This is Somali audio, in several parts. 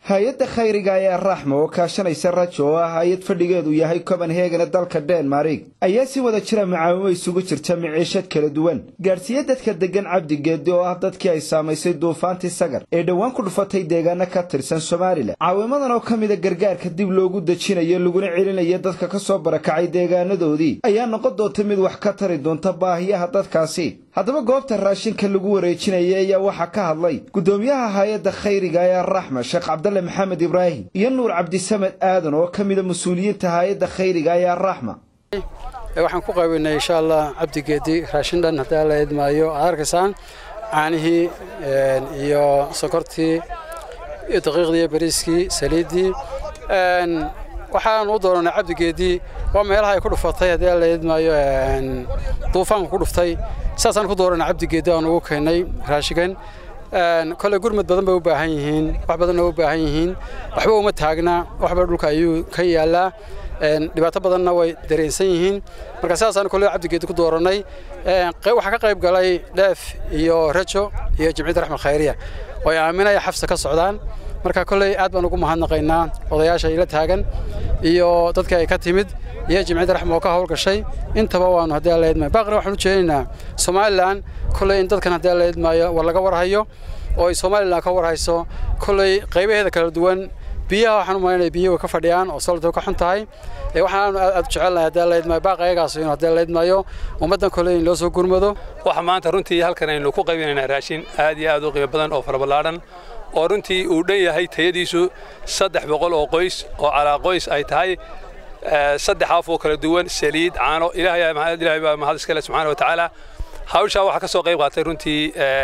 hay-adda khayriga ee raxma oo kaashanaysa rajo oo ah hay-ad fadhigeedu yahay copenhagene dalka denmark ayaa si wada jira macaawimo isugu jirta miciishad kala duwan gaadhsiiya dadka deggan cabdigeedi oo ah dadkii ay saamaysay duufaantii sagar ee dhowaan ku dhufatay deegaano ka tirsan somalilan caawimadan oo ka mida gargaarka dib loogu dejinayo laguna celinayo dadka ka soo barakacay deegaanadoodii ayaa noqon doonta mid wax ka tari doonta baahiyaha dadkaasi haddaba goobta raashinka lagu wareejinaya ayaa waxaa ka hadlay guddoomiyaha hay-adda khayriga ee raxma sheekh cabdalle maxamed ibraahim iyo nuur cabdisamed aadan oo ka mida mas-uuliyiinta hay-adda khayriga ee raxma waxaan ku qaybinay insha allah cabdigeedi raashin dhan haddii la idmaayo aad arkaysaan caanihii iyo sokortii iyo daqiiqdii iyo bariiskii saliiddii waxaan u dooranay cabdigeedii waa meelaha ay ku dhufatay haddii la idmaayo duufaanku ku dhuftay saasaan ku dooranay cabdigeedi aan ugu keennay raashigan kole gurmad badan bay u baahan yihiin wax badanna u baahan yihiin waxba uma taagna waxba dhulka ayuu ka yaallaa dhibaato badanna way dareensan yihiin marka sidaasaan kole cabdigeedi ku doorannay waxaa ka qayb galay dheef iyo rajo iyo jimciyadda raxmed khayriya oo ay aaminaya xafsa ka socdaan marka kolley aad baan ugu mahadnaqaynaa odayaasha ila taagan iyo dadka ay ka timid iyo jimciyadda raxma oo ka howlgashay intaba waanu haddii alla idmaayo baaqina waxaan u jeedinaynaa somalilan kolley in dadkan haddii alla idmaayo war laga warhayo oo ay somalilan ka warhayso kolley qaybaheeda kala duwan biyaha waxaan u malaynaya biyihi way ka fadhiyaan oo solta ka xun tahay waxaan aad u jecelnahay haddii alla idmaayo baaqa ayagaas inuu haddii alla idmaayo ummaddan kolley in loo soo gurmado waxa maanta runtii halkan aynu ku qaybinaynaa raashin aad iyo aad u qiimo badan oo faraballaadhan oo runtii uu dhan yahay tayadiisu saddex boqol oo qoys oo calaa qoys ay tahay saddex af oo kala duwan saliid caano ilaahay baa mahad iskale subxaana wa tacaala hawshaa waxaa ka soo qayb qaatay runtii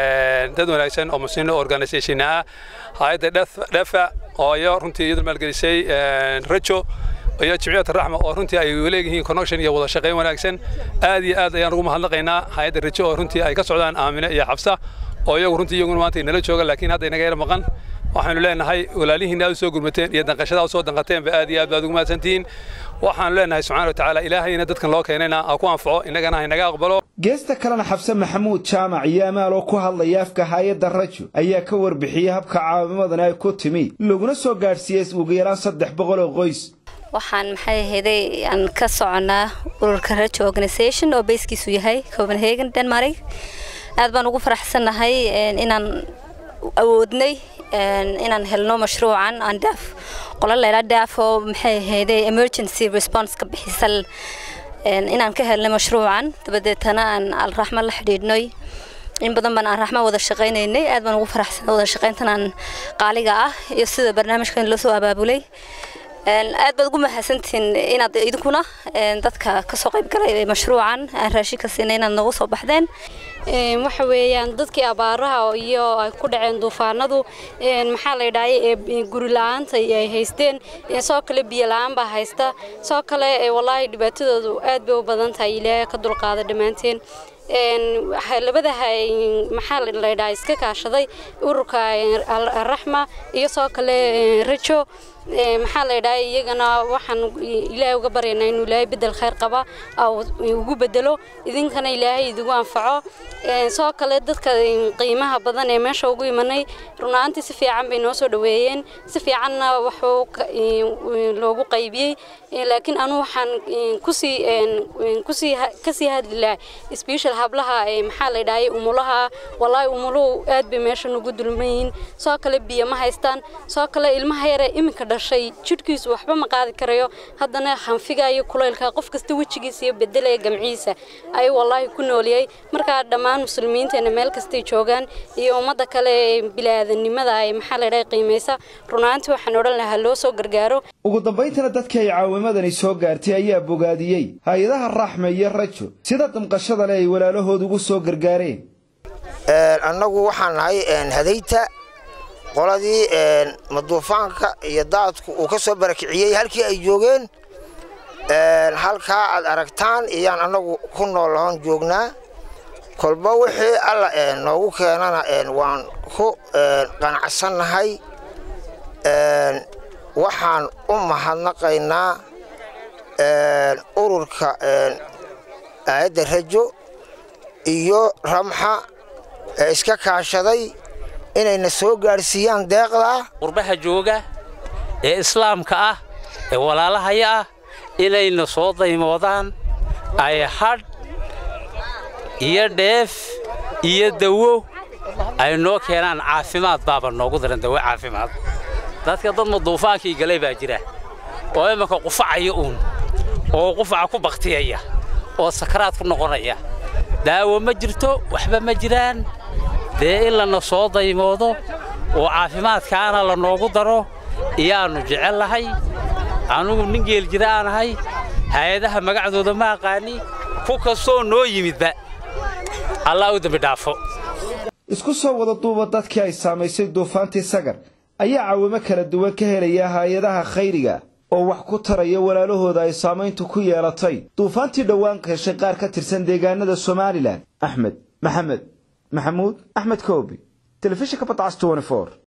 dad wanaagsan oo muslimiin organisation ah hay-adda dhefa oo iyo runtii iyadu maalgelisay rajo iyo jimciyadda raxma oo runtii ay leeyihiin connection iyo wada shaqayn wanaagsan aad iyo aad ayaan ugu mahadnaqaynaa hay-adda rajo oo runtii ay ka socdaan aamine iyo xabsa oo iyagu runtii iyaguna maanta inala jooga laakiin hadda inaga yar maqan waxaanu leenahay walaalihiinna aad u soo gurmateen iyo danqashada u soo danqateenba aad iyo aad baad ugu mahadsantihiin waxaanu leenahay subxaana wa tacaala ilaahayna dadkan loo keenayna ha ku anfaco innagana ha inaga aqbalo geesta kalena xabse maxamuud jaamac iyo amaal oo ku hadlaya afka hay-adda rajo ayaa ka warbixiyey habka caawimadani ay ku timi laguna soo gaadhsiiyey ugu yaraan saddex boqol oo qoys waxaan maxay ahayday aan ka soconaa ururka rajo organisation oo bayskiisu yahay copenhagen denmark aad baan ugu faraxsannahay inaan awoodnay inaan helno mashruucan aan daaf qola leela daaf oo maxay ahayday emergency response ka bixisal inaan ka helnay mashruucan dabadeetana aan alraxma la xidhiidhnay in badan baan aan raxma wada shaqaynaynay aad baan ugu faraxsan wada shaqayntanaan qaaliga ah iyo sida barnaamijkan loo soo abaabulay aad baad ugu mahadsantihiin inaad idinkuna dadka kasoo qayb galay mashruucan aan raashinka siinay inaad noogu soo baxdeen waxa weeyaan dadkii abaaraha iyo ay ku dhaceen duufaanadu maxaa la yidhahay guri la-aanta ay haysteen soo kale biyo la-aan baa haysta soo kale wallaahi dhibaatadoodu aad bay u badan tahay ilaahay ka dulqaada dhammaanteen labada maxaa la yidhaha iska kaashaday ururka raxma iyo soo kale rajo maxaa la yidhaha iyagana waxaan ilaahay uga baryaynaa inuu ilaahay bedel khayr qaba ugu bedelo idinkana ilaahay idigu anfaco soo kale dadka qiimaha badan ee meesha ugu imanay runaantii si fiican bay noo soo dhaweeyeen si fiicanna waxuu loogu qaybiyey laakiin anu waxaan kusii kusii kasii hadli lahaa special hablaha maxaa la yidhahay umulaha wallaahi umuluhu aad bay meesha nugu dulmayiin soo kale biyo ma haystaan soo kale ilmaha yare iminka dhashay jidhkiisu waxba ma qaadi karayo haddana hanfiga iyo kulaylka qof kasta wejigiisa iyo bedelaya gamciisa ayuu wallaahi ku nooliyey markaa dhammaan muslimiinteena meel kastay joogaan iyo ummadda kale ee bilaadanimada ay maxaa la yidhahay qiimaysa runaantii waxaan odhan lahaa loo soo gargaaro ugu dambayntana dadkii ay caawimadani soo gaartay ayaa bogaadiyey hay-adaha raxme iyo rajo sida damqashada leh ay walaalahood ugu soo gargaareen annagu waxaan nahay hadayta qoladii maduufaanka iyo daadku uu ka soo barakiciyey halkii ay joogeen halkaa aad aragtaan iyaan annagu ku noolahoon joognaa kolba wixii alla noogu keenana waan ku qanacsannahay waxaan u mahadnaqaynaa ururka aayadda rajo iyo ramxa ee iska kaashaday inayna soo gaadhsiiyaan deeqdaa qurbaha jooga ee islaamka ah ee walaalahaya ah inayna soo daymoodaan ay hadh iyo dheef iyo dawo ay noo keenaan caafimaad baaba noogu daran dawo caafimaad dadka dad maduufaankii galay baa jira oo imanka qufacaya uun oo qufaca ku baktiyaya oo sakaraad ku noqonaya daawo ma jirto waxba ma jiraan dee in lana soo daymoodo oo caafimaadkaana la noogu daro iyaannu jecel lahay anugu nin geel jira aan ahay hay-adaha magacdooda ma aqaani ku kastoo noo yimidba allah u dembi dhaafo isku soo wada duuba dadkii ay saamaysay duufaantii sagar ayaa caawimo kala duwan ka helaya hay-adaha khayriga oo wax ku taraya walaalahooda ay saamayntu ku yeelatay duufaantii dhowaan heshay qaar ka tirsan deegaanada somalilan axmed maxamed maxamuud axmed koobi telefishinka badcas